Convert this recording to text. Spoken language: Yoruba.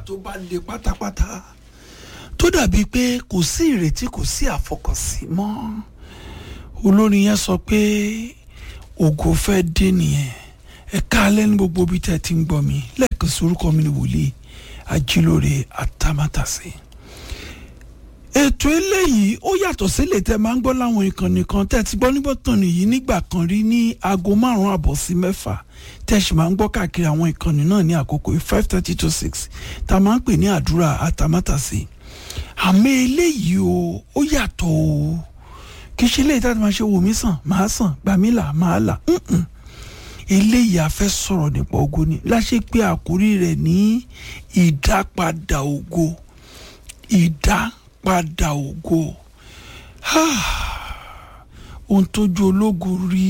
tó bá le pátápátá tó dàbí pé kò sí ìrètí kò sí àfọkànsí mọ́ olórin yẹn sọ pé ògo fẹ́ dé nìyẹn ẹ káalẹ́ ní gbogbo ibi tẹ́ ẹ ti ń gbọ́ mi lẹ́ẹ̀kan sí orúkọ mi ni wòlíì ajílóore àtàmátàsí ètò eléyìí ó yàtọ̀ sílẹ̀ tẹ́ máa ń gbọ́ láwọn ìkànnì kan tẹ́ ti gbọ́ níbọ̀tàn nìyí nígbà kan rí ní aago márùn-ún àbọ̀ sí mẹ́fà tẹ́ sì máa ń gbọ́ káàkiri àwọn ìkànnì náà ní àkókò five thirty to six tá a máa ń pè ní àdúrà àtàmátàsí àmọ́ eléyìí o ó yàtọ̀ o kì í ṣe eléyìí tá a ti máa ṣe wò mí sàn máa sàn gbà mí là máa là mm-mm. eléyìí a fẹ́ sọ̀rọ̀ nípa ògo ni láṣẹ pé àkórí rẹ̀ ní ìdápadà ògo ìdápadà ògo ohun tójú ológo rí